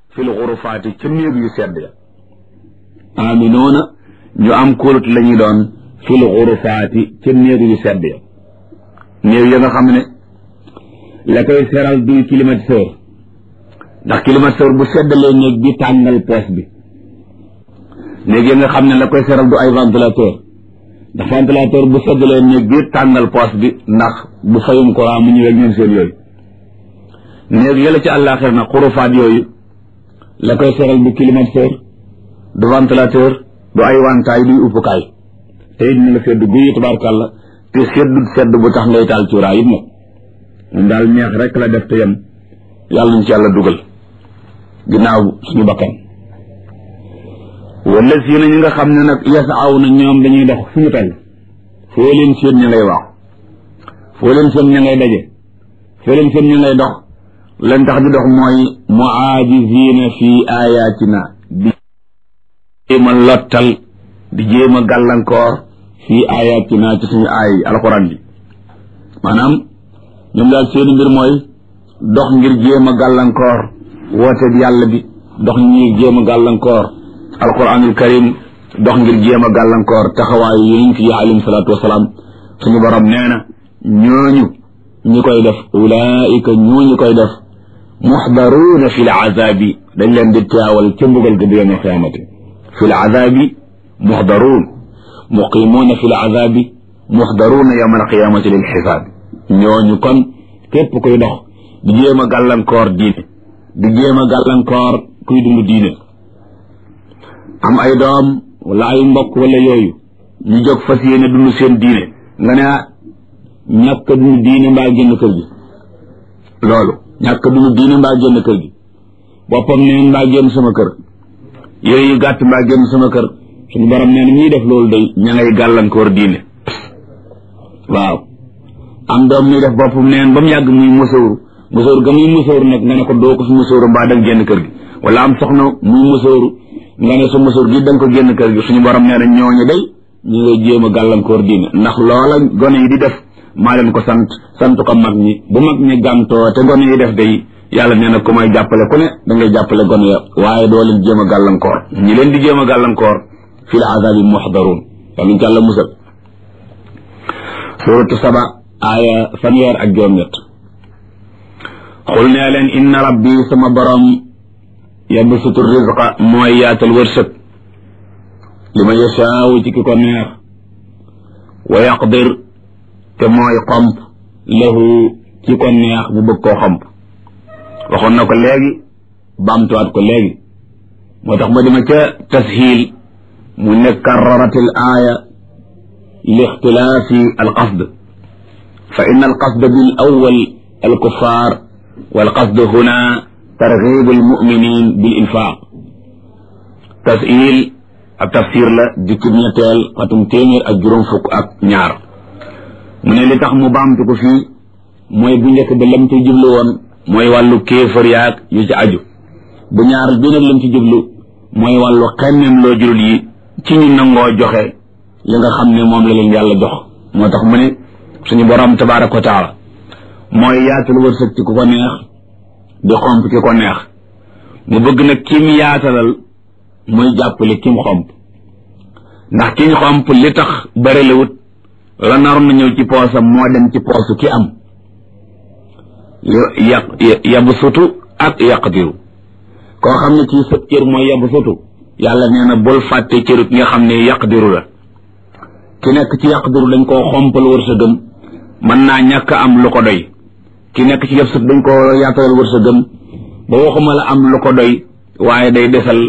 fil xurufaati ca néeg yu sedd ya aminoona ñu am kóolut la ñuy doon fil xurufaati ca néeg yu sedd ya néeg ya nga xam ne la koy seral duy climatiseur ndax climatiseur bu seddalee néeg bi tàngal poos bi néeg ya nga xam ne la koy seral du ay ventilateur ndax ventilateur bu seddalee néeg bi tàngal poos bi ndax bu fayum courant mu ñëwee ñoom seen yooyu néeg yëla ci àllaaxir na xurufaat yooyu la koy seral du climatiseur du ventilateur du ay wantaay duy uppukaay te it na la sedd guyi tabaarkàlla te seddut sedd bu tax ngay taal cuuraay it nag moom daal neex rek la def te yem yàlla ñu ci yàlla dugal ginnaaw suñu bakkan wala si na ñi nga xam ne nag yasaaw na ñoom dañuy dox fu ñu toll foo leen seen ña ngay waax foo leen seen ña ngay daje foo leen seen ña ngay dox leen tax di dox mooy muaajizina fi ayatina di jéem a lottal di jéem a gàllankoor fi ayatina ci suñu aay alxuraan bi maanaam ñoom daal seeni mbir mooy dox ngir jéem a gàllankoor woote bi yàlla bi dox ngir jéem a gàllankoor alquranul karim dox ngir jéem a gàllankoor taxawaayu yonent yi alayhim salaatu wasalaam suñu borom nee na ñooñu ñi koy def ulaika ñooñu koy def muxdaruuna fi l azabi dañ leen di teewal ca mbugal ga yawm alqiyamati fi l azabi muxdaruun muqimuuna fi l azabi muxdaruuna yawm alqiyamati lil xisaabi ñooñu kon képp koy dox di jéem a gàllankoor diine di jéem a gàllankoor kuy dund diine am ay doom wala ay mbokk wala yooyu ñu jóg fas yéene dund seen diine nga ne ñàkk dund diine mbaa génn kër gi loolu ñàkk dund diine mbaa génn kër gi boppam neen mbaa génn sama kër yére yu gàtt mbaa génn sama kër suñu borom nee na ñuy def loolu day ña ngay gàllankoor diine waaw am doom ñuy def boppam neen ba mu yàgg muy musóoru musóoru ga muy musóoru nag nga ne ko doo ko fi musóoru mbaa danga génn kër gi wala am soxna muy musóoru nga ne sa musóor gi danga ko génn kër gi suñu borom nee na ñooñu day ñu ngay jéem a gàllankoor diine ndax loola gone yi di def maa leen ko sant sant ko mag ñi bu mag ñi gàmtoo te gone yi def day yàlla nee na ku may jàppale ku ne da ngay jàppale gone ya waaye doo leen jéem a gàllankoor ñi leen di jéem a gàllankoor fi l azabi muxdaruun yàlla ñu ci yàlla musal suratu saba aaya fanweer ak juróom-ñett xul nee leen inna rabbi sama borom yabsutu rizqa mooy yaatal wërsëg li ma yashaawu ci ki ko neex wa yaqdir te mooy xomp lahu ci ko neex mu bëgg koo xomp waxoon na ko léegi baamtuwaat ko léegi moo tax ma dima ca tashiil mu ne karraratil aaya li ixtilaafi alqasd fa inna alqasd bil awwal alkuffar walqasd huna targibu almuminin bil infaq tashiil ab tafsir la jukkib ñetteel xatum téeméer ak juróom fukk ak ñaar mu ne li tax mu baamtu ko fii mooy bu njëkk ba lam ci jublu woon mooy wàllu kéefër yaag yu ci aju bu ñaar bi nag lam ci jublu mooy wàllu xemmem loo jullit yi ci ñu nangoo joxe li nga xam ne moom la leen yàlla jox moo tax mu ne suñu borom tabaaraka wa taala mooy yaatal wërsëg ci ku ko neex di xomp ki ko neex mu bëgg nag kim yaatalal muy jàppale kim xomp ndax kiñ xomp li tax bërilewut la naroon na ñëw ci poosam moo dem ci poosu ki am yaq yabu sutu ak yaqdiru koo xam ne ci sa cër mooy yabu sutu yàlla nee na bul fàtte cëru ki nga xam ne yaqdiru la ki nekk ci yaqdiru dañ koo xompal wërsëgam mën naa ñàkk am lu ko doy ki nekk ci yab sut dañ koo yaatalal wërsëgam ba waxuma la am lu ko doy waaye day desal